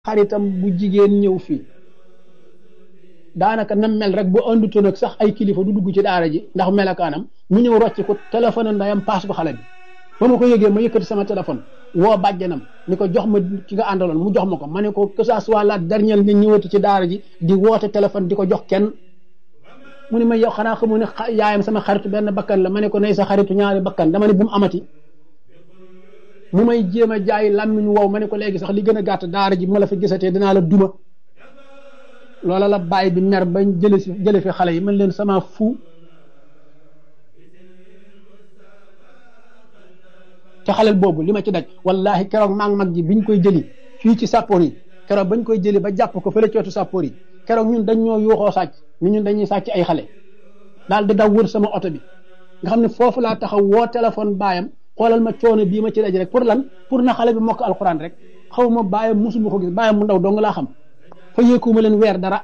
xaritam bu jigéen ñëw fii daanaka nam mel rek bu andutoon ak sax ay kilifa du dugg ci daara ji ndax melakaanam mu ñëw rocc ko téléphone ndayam paas ko xale bi ba ma ko yëgee ma yëkkati sama téléphone woo bàjjanam ni ko jox ma ki nga àndaloon mu jox ma ko ma ne ko que ça soit la dernière nga ñëwati ci daara ji di woote téléphone di ko jox kenn mu ne ma yow xanaa xamu ne yaayam sama xaritu benn bakkan la ma ne ko nay sa xaritu ñaari bakkan dama ne bu mu amati mu may jéem a jaay làmmiñ wow ma ne ko léegi sax li gën a gàtt daara ji bu ma la fa gisatee dinaa la duma loola la bàyyi bi mer bañ jële si jële fi xale yi man leen sama fu te xalel boobu li ma ci daj wallahi keroog maa ngi mag ji biñ koy jëli fii ci sàppoor yi keroog bañ koy jëli ba jàpp ko fële cootu sàppoor yi keroog ñun dañ ñoo yuuxoo sàcc ni ñun dañuy sàcc ay xale daal di daw wër sama oto bi nga xam ne foofu laa taxaw woo téléphone baayam xoolal ma coono bii ma ci daj rek pour lan pour na xale bi mokk alxuraan rek xaw ma baayam musuma ko gis baayam mu ndaw dong laa xam fa yéekuma leen weer dara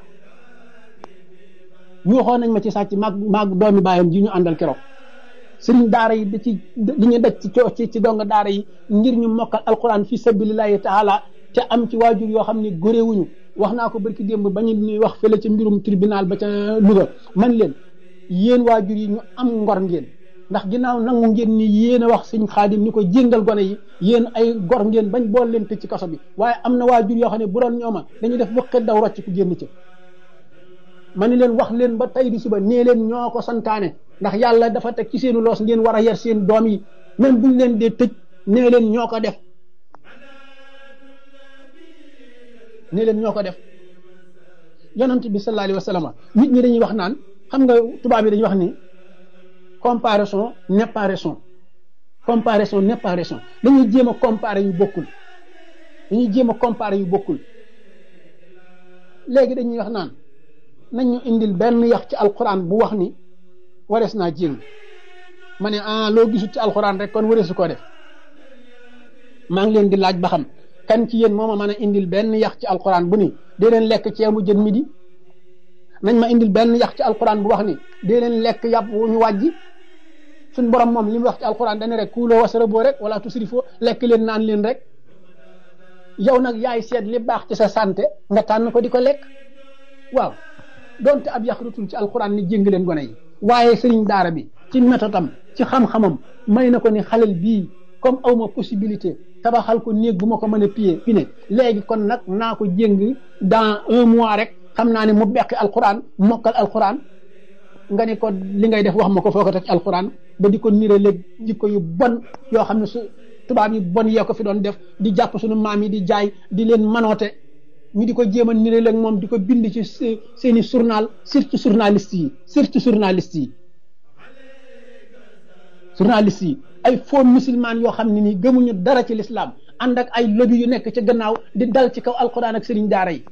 yuuxoo nañ ma ci sàcc maag maag doomi baayam ji ñu àndal keroog sëriñ daara yi da ci li ñu daj ci ci ci dong daara yi ngir ñu mokkal alquran fi sabilillahi taala te am ci waajur yoo xam ne góréewuñu wax naa ko barki démb ba ñu ñuy wax fële ci mbirum tribunal ba ca Louga man leen yéen waajur yi ñu am ngor ngeen ndax ginnaaw nangu ngeen ni yéen a wax sëñ xaadim ni ko jéngal gone yi yéen ay gor ngeen bañ bool leen tëj ci kaso bi waaye am na waajur yoo xam ne bu doon ñooma dañuy def wëqet daw rocc ku génn ca ma ni leen wax leen ba tey di suba nee leen ñoo ko santaane ndax yàlla dafa teg ci seenu loos ngeen war a yar seen doom yi même buñ leen dee tëj nee leen ñoo ko def nee leen ñoo ko def yonent bi sallallahu alayhi wa sallam nit ñi dañuy wax naan xam nga tubaab yi dañuy wax ni comparaison n'est pas raison comparaison n'est pas raison dañuy jéem a comparer yu bokkul dañuy jéem a comparer yu bokkul léegi dañuy wax naan nañ ñu indil benn yax ci alquran bu wax ni warees naa jéng ma ne ah loo gisut ci alquran rek kon wareesu koo def maa ngi leen di laaj ba xam kan ci yéen moo ma mën a indil benn yax ci alquran bu ni dee leen lekk ceebu jën midi nañ ma indil benn yax ci alquran bu wax ni dee leen lekk yàpp wu ñu wàjji suñ borom moom li mu wax ci alquran dana rek kuuloo wasaraboo rek wala tusrifoo lekk leen naan leen rek yow nag yaay seet li baax ci sa santé nga tànn ko di ko lekk waaw donte ab yax rutul ci alquran ni jéng leen gone yi waaye sëriñ daara bi ci métodam ci xam-xamam may na ko ni xalel bii comme awma possibilité tabaxal ko néeg bu ma ko mën a piye pi ne léegi kon nag naa ko jéng dans un mois rek xam naa ne mu beqi alquran mokkal alquran nga ne ko li ngay def wax ma ko foo ko teg ci alquran ba di ko nire léeg jikko yu bon yoo xam ne su tubaab yi bon yee ko fi doon def di jàpp suñu maam yi di jaay di leen manoote ñu di ko jéem a nire léeg moom di ko bind ci seeni journal surtout journaliste yi surtout journaliste yi journaliste yi ay faux musulman yoo xam ne nii gëmuñu dara ci l'islam ànd ak ay lobby yu nekk ci gannaaw di dal ci kaw alquran ak sëriñ daara yi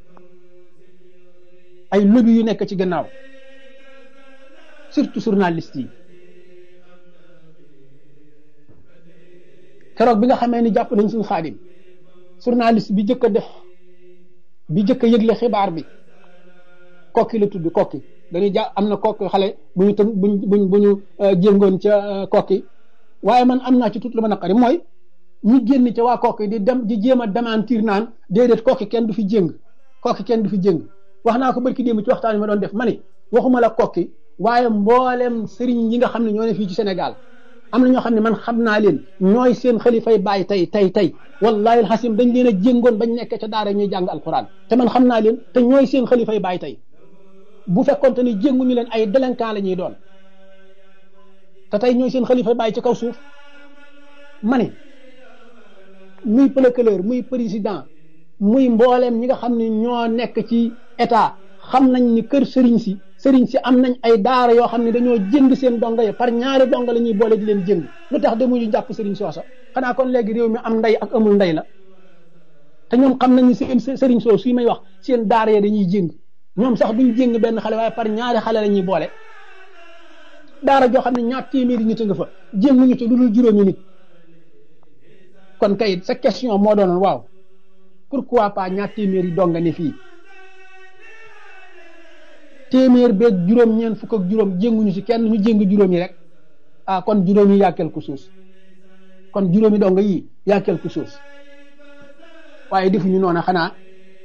ay lobby yu nekk ci gannaaw surtout journaliste yi keroog bi nga xamee ni jàpp nañ suñu xaadim journaliste bi jëkk a def bi jëkk a yëgle xibaar bi kokki la tudd kokki dañuy ja am na kokki xale bu ñu tën buñ buñ bu ñu jéngoon ca kokki waaye man am naa ci tut lu ma naqari mooy ñu génn ca waa kokki di dem di jéem a démentir naan déedéet kokki kenn du fi jéng kokki kenn du fi jéng wax naa ko barki démb ci waxtaan yi ma doon def ma ni waxuma la kokki waaye mboolem sëriñ yi nga xam ne ñoo ne fii ci Sénégal am na ñoo xam ne man xam naa leen ñooy seen xalifay bàyyi tey tey tey wallahi alxasim dañ leen a jéngoon bañ nekk ca daara ñuy jàng alquran te man xam naa leen te ñooy seen xalifay bàyyi tey bu fekkonte ni jénguñu leen ay délinquant la ñuy doon te tey ñooy seen xalifay bàyyi ci kaw suuf ma ne muy procureur muy président muy mbooleem ñi nga xam ne ñoo nekk ci état xam nañ ni kër sëriñ si sëriñ si am nañ ay daara yoo xam ne dañoo jënd seen donga yi par ñaari donga la ñuy boole di leen jënd lu tax demuñu jàpp sëriñ soosa xanaa kon léegi réew mi am ndey ak amul ndey la te ñoom xam nañ ni seen sëriñ soo suy may wax seen daara ya dañuy jëng ñoom sax duñ jëng benn xale waaye par ñaari xale la ñuy boole daara joo xam ne ñaar téeméeri nit a nga fa jënguñu ci lu dul juróomi nit kon kay sa question moo doonoon waaw pourquoi pas ñaar téeméeri donga ne fii téeméer beeg juróom ñeent fukk ak juróom jénguñu ci kenn ñu jéng juróom yi rek ah kon juróom yi yaa quelque chose kon juróomi donga yi yaa quelque chose waaye defuñu noonu xanaa